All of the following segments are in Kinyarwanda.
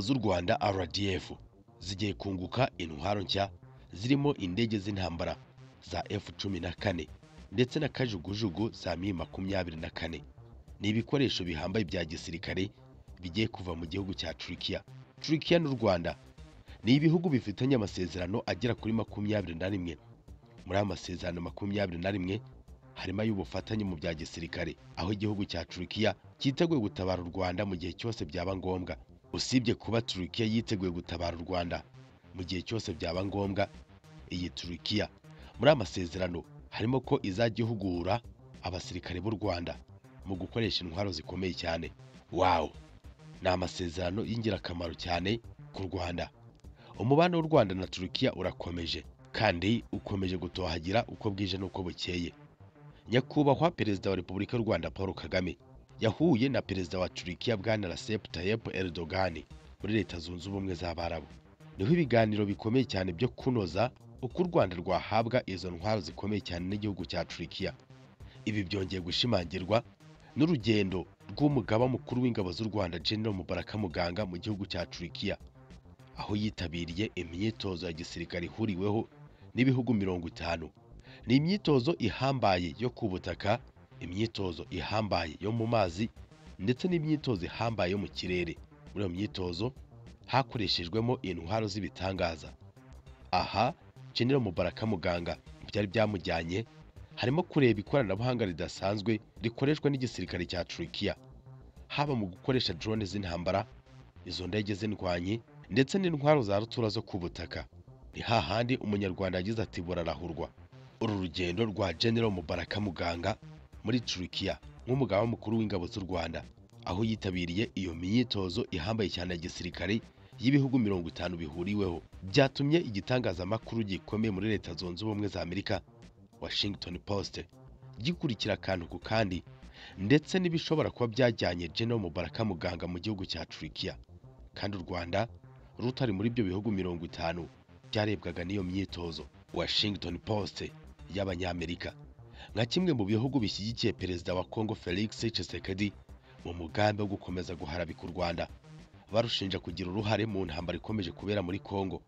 z'u rwanda rdf zigiye kunguka intwaro nshya zirimo indege z'intambara za f-cumi na kane ndetse na kajugujugu za mi makumyabiri na kane ni ibikoresho bihambaye bya gisirikare bigiye kuva mu gihugu cya turikiya turikiya n'u rwanda ni ibihugu bifitanye amasezerano agera kuri makumyabiri na rimwe muri aya masezerano makumyabiri na rimwe harimo ay'ubufatanye mu bya gisirikare aho igihugu cya turikiya cyiteguye gutabara u rwanda mu gihe cyose byaba ngombwa usibye kuba turikiya yiteguye gutabara u rwanda mu gihe cyose byaba ngombwa iyi turikiya muri aya masezerano harimo ko izajya ihugura abasirikare b'u rwanda mu gukoresha intwaro zikomeye cyane wawu ni amasezerano y'ingirakamaro cyane ku rwanda umubano w'u rwanda na turikiya urakomeje kandi ukomeje gutohagira uko bwije n'uko bukeye nyakubahwa perezida wa repubulika y'u rwanda paul kagame yahuye na perezida wa turikiya bwana Recep Tayyip Erdogan muri leta zunze ubumwe z'abarabu niho ibiganiro bikomeye cyane byo kunoza uko u rwanda rwahabwa izo ntwaro zikomeye cyane n'igihugu cya turikiya ibi byongeye gushimangirwa n'urugendo rw'umugaba mukuru w'ingabo z'u rwanda general mubaraka muganga mu gihugu cya turikiya aho yitabiriye imyitozo ya gisirikare ihuriweho n'ibihugu mirongo itanu ni imyitozo ihambaye yo ku butaka imyitozo ihambaye yo mu mazi ndetse n'imyitozo ihambaye yo mu kirere muri iyo myitozo hakoreshejwemo intwaro z'ibitangaza aha General Mubaraka Muganga byari byamujyanye harimo kureba ikoranabuhanga ridasanzwe rikoreshwa n'igisirikare cya Turikiya haba mu gukoresha drone z'intambara izo ndege z'indwanyi ndetse n'intwaro za rutura zo ku butaka ni hahandi umunyarwanda yagize ati burarahurwa uru rugendo rwa General Mubaraka Muganga muri Turikiya nk'umugaba mukuru w'ingabo z'u Rwanda aho yitabiriye iyo myitozo ihambaye cyane ya gisirikare y'ibihugu mirongo itanu bihuriweho byatumye igitangazamakuru gikomeye muri leta zunze ubumwe za Amerika Washington Post gikurikira akantu ku kandi ndetse n'ibishobora kuba byajyanye General Mubaraka Muganga mu gihugu cya Turikiya kandi u Rwanda rutari muri ibyo bihugu mirongo itanu byarebwaga n'iyo myitozo Washington Post y'abanyamerika nka kimwe mu bihugu bishyigikiye perezida wa Congo Felix Tshisekedi mu mugambi wo gukomeza guharabika u Rwanda barushinja kugira uruhare mu ntambara ikomeje kubera muri Congo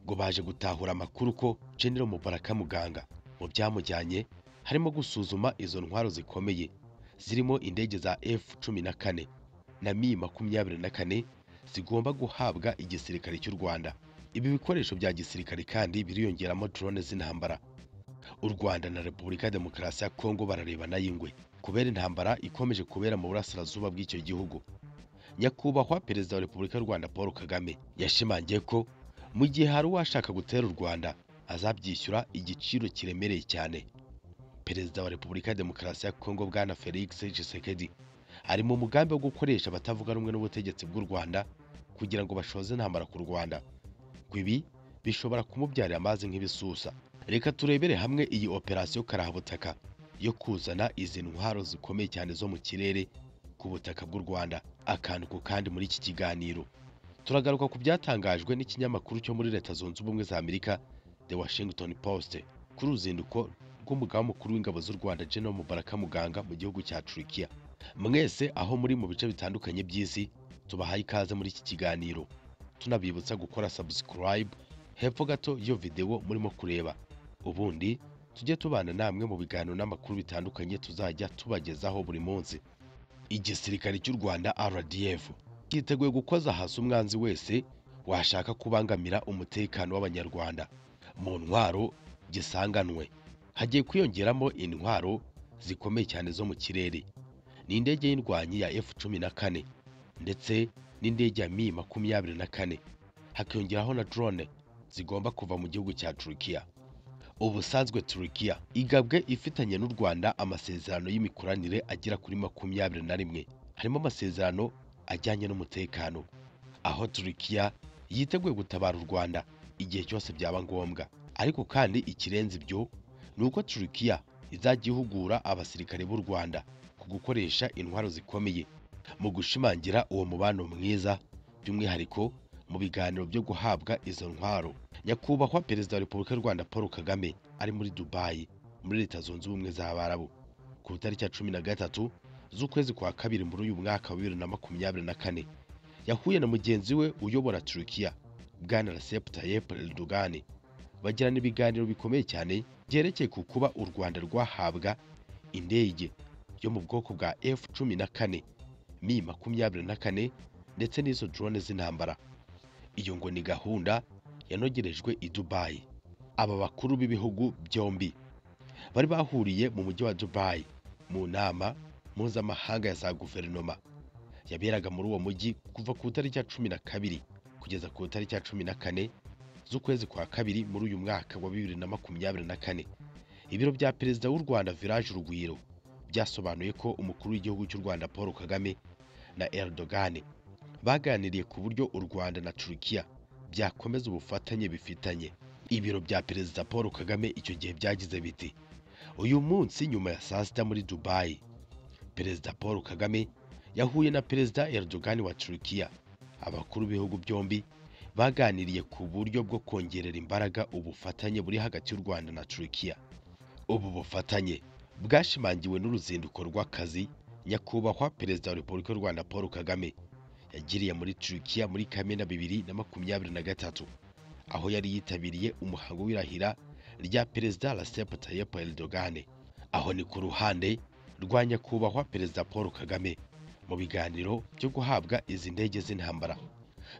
ngo baje gutahura amakuru ko General Mubaraka Muganga mu byamujyanye harimo gusuzuma izo ntwaro zikomeye zirimo indege za F-14 na Mi-24 zigomba guhabwa igisirikare cy'u Rwanda ibi bikoresho bya gisirikare kandi biriyongeramo drone z'intambara u Rwanda na Repubulika ya Demokarasi ya Kongo bararebana y'ingwe kubera intambara ikomeje kubera mu burasirazuba bw'icyo gihugu nyakubahwa perezida wa Repubulika y'u Rwanda Paul Kagame yashimangiye ko mu gihe hari uwashaka gutera u Rwanda azabyishyura igiciro kiremereye cyane perezida wa Repubulika ya Demokarasi ya Kongo bwana Felix Tshisekedi ari mu mugambi wo gukoresha abatavuga rumwe n'ubutegetsi bw'u Rwanda kugira ngo bashoze intambara ku Rwanda ngo ibi bishobora kumubyarira amazi nk'ibisusa reka turebere hamwe iyi operasiyo karahabutaka yo kuzana izi ntwaro zikomeye cyane zo mu kirere ku butaka bw'u Rwanda akantu ku kandi muri iki kiganiro turagaruka ku byatangajwe n'ikinyamakuru cyo muri leta zunze ubumwe za Amerika The Washington Post kuri uruzinduko rw'umugaba mukuru w'ingabo z'u Rwanda General Mubaraka Muganga mu gihugu cya Turikiya mwese aho muri mu bice bitandukanye by'isi tubahaye ikaze muri iki kiganiro tunabibutsa gukora subscribe hepfo gato iyo videwo murimo kureba ubundi tujye tubana namwe mu biganiro n'amakuru bitandukanye tuzajya tubagezaho buri munsi igisirikare cy'u rwanda rdf cyiteguye gukoza hasi umwanzi wese washaka kubangamira umutekano w'abanyarwanda mu ntwaro gisanganwe hagiye kwiyongeramo intwaro zikomeye cyane zo mu kirere ni indege y'indwanyi ya f-14 ndetse n'indege ya mi makumyabiri na kane hakiyongeraho na drone zigomba kuva mu gihugu cya Turikiya ubusanzwe Turikiya igabwe ifitanye n'u Rwanda amasezerano y'imikoranire agera kuri makumyabiri na rimwe harimo amasezerano ajyanye n'umutekano aho Turikiya yiteguye gutabara u Rwanda igihe cyose byaba ngombwa ariko kandi ikirenze ibyo ni uko Turikiya izajya ihugura abasirikare b'u Rwanda ku gukoresha intwaro zikomeye mu gushimangira uwo mubano mwiza by'umwihariko mu biganiro byo guhabwa izo ntwaro nyakubahwa perezida wa repubulika y'u rwanda paul kagame ari muri dubayi muri leta zunze ubumwe z'abarabu ku itariki ya cumi na gatatu z'ukwezi kwa kabiri muri uyu mwaka wa bibiri na makumyabiri na kane yahuye na mugenzi we uyobora Turukiya Bwana Recep Tayyip Erdogan bagirana ibiganiro bikomeye cyane byerekeye ku kuba u Rwanda rwahabwa indege yo mu bwoko bwa F-14 Mi makumyabiri na kane ndetse n'izo drone z'intambara iyo ngo ni gahunda yanogerejwe i Dubai aba bakuru b'ibihugu byombi bari bahuriye mu mujyi wa Dubai mu nama mpuzamahanga ya za guverinoma yaberaga muri uwo mujyi kuva ku itariki ya cumi na kabiri kugeza ku itariki ya cumi na kane z'ukwezi kwa kabiri muri uyu mwaka wa bibiri na makumyabiri na kane ibiro bya perezida w'u rwanda village urugwiro byasobanuye ko umukuru w'igihugu cy'u rwanda paul kagame na erdogan baganiriye ku buryo u rwanda na turukiya byakomeza ubufatanye bifitanye ibiro bya perezida paul kagame icyo gihe byagize biti uyu munsi nyuma ya saa sita muri dubai perezida paul kagame yahuye na perezida erdogan wa turukiya abakuru b'ibihugu byombi baganiriye ku buryo bwo kongerera imbaraga ubufatanye buri hagati y'u rwanda na turukiya ubu bufatanye bwashimangiwe n'uruzinduko rw'akazi nyakubahwa perezida wa repubulika y'u rwanda paul kagame yagiriye muri turukiya muri kamena bibiri na makumyabiri na gatatu aho yari yitabiriye umuhango w'irahira rya perezida Recep Tayyip Erdogan aho ni ku ruhande rwa nyakubahwa perezida paul kagame mu biganiro byo guhabwa izi ndege z'intambara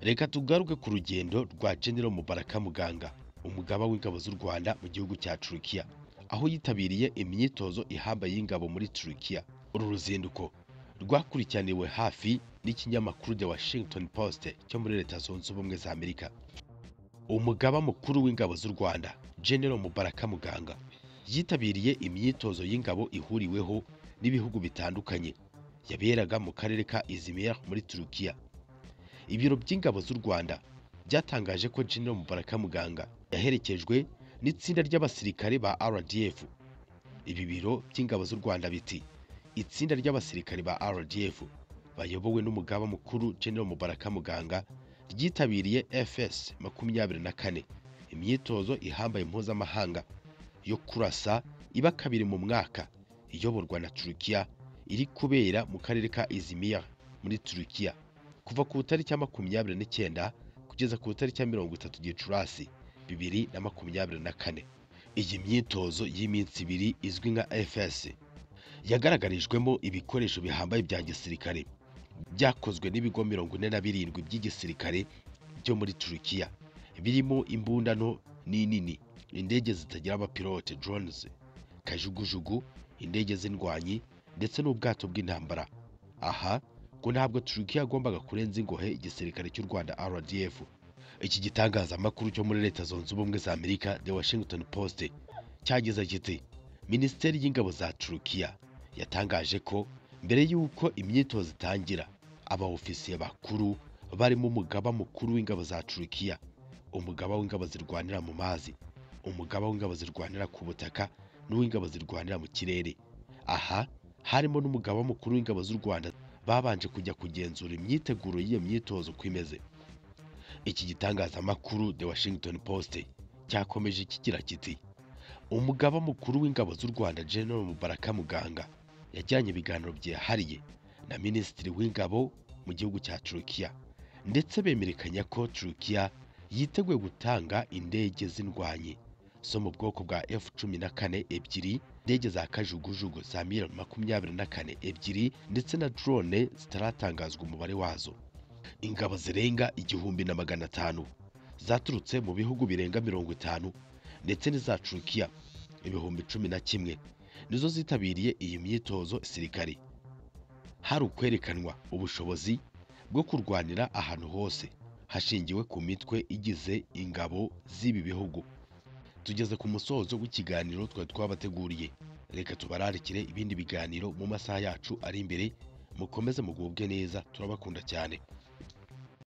reka tugaruke ku rugendo rwa general mubaraka muganga umugaba w'ingabo z'u rwanda mu gihugu cya turukiya aho yitabiriye imyitozo ihambaye y'ingabo muri turukiya uru ruzinduko rwakurikiraniwe hafi n'ikinyamakuru The Washington Post cyo muri leta zunze ubumwe za amerika umugaba mukuru w'ingabo z'u rwanda general mubaraka muganga yitabiriye imyitozo y'ingabo ihuriweho n'ibihugu bitandukanye yaberaga mu karere ka izimir muri turukiya ibiro by'ingabo z'u rwanda byatangaje ko general mubaraka muganga yaherekejwe n'itsinda ry'abasirikare ba rdf ibi biro by'ingabo z'u rwanda biti itsinda ry'abasirikare ba rdf bayobowe n'umugaba mukuru general mubaraka muganga ryitabiriye fs makumyabiri na kane imyitozo ihambaye mpuzamahanga yo kurasa iba kabiri mu mwaka iyoborwa na turukiya iri kubera mu karere ka izimir muri turukiya kuva ku itariki ya makumyabiri n'icyenda kugeza ku itariki ya mirongo itatu gicurasi bibiri na makumyabiri na kane iyi myitozo y'iminsi ibiri izwi nka fs yagaragarijwemo ibikoresho bihambaye bya gisirikare byakozwe n'ibigo mirongo ine na birindwi by'igisirikare byo muri turukiya birimo imbunda nto n'inini indege zitagira abapilote drones kajugujugu indege z'indwanyi ndetse n'ubwato bw'intambara aha ngo ntabwo turukiya yagombaga kurenza ingohe igisirikare cy'u rwanda rdf iki gitangazamakuru cyo muri leta zunze ubumwe za amerika the washington post cyagize kiti minisiteri y'ingabo za turukiya yatangaje ko mbere y'uko imyitozo itangira abaofisiye bakuru barimo umugaba mukuru w'ingabo za turukiya umugaba w'ingabo zirwanira mu mazi umugaba w'ingabo zirwanira ku butaka n'uw'ingabo zirwanira mu kirere aha harimo n'umugaba mukuru w'ingabo z'u rwanda babanje kujya kugenzura imyiteguro y'iyo myitozo uko imeze iki gitangazamakuru the washington post cyakomeje kigira kiti umugaba mukuru w'ingabo z'u rwanda general mubaraka muganga yajyanye ibiganiro byihariye na minisitiri w'ingabo mu gihugu cya turukiya ndetse bemerekanya ko turukiya yiteguye gutanga indege z'indwanyi zo mu bwoko bwa f cumi na kane ebyiri indege za kajugujugu za mil makumyabiri na kane ebyiri ndetse na drone zitaratangazwa umubare wazo ingabo zirenga igihumbi na magana atanu zaturutse mu bihugu birenga mirongo itanu ndetse n'iza turukiya ibihumbi cumi na kimwe nizo zitabiriye iyi myitozo sirikari hari ukwerekanwa ubushobozi bwo kurwanira ahantu hose hashingiwe ku mitwe igize ingabo z'ibi bihugu tugeze ku musozo w'ikiganiro twari twabateguriye reka tubararikire ibindi biganiro mu masaha yacu ari imbere mukomeze mugubwe neza turabakunda cyane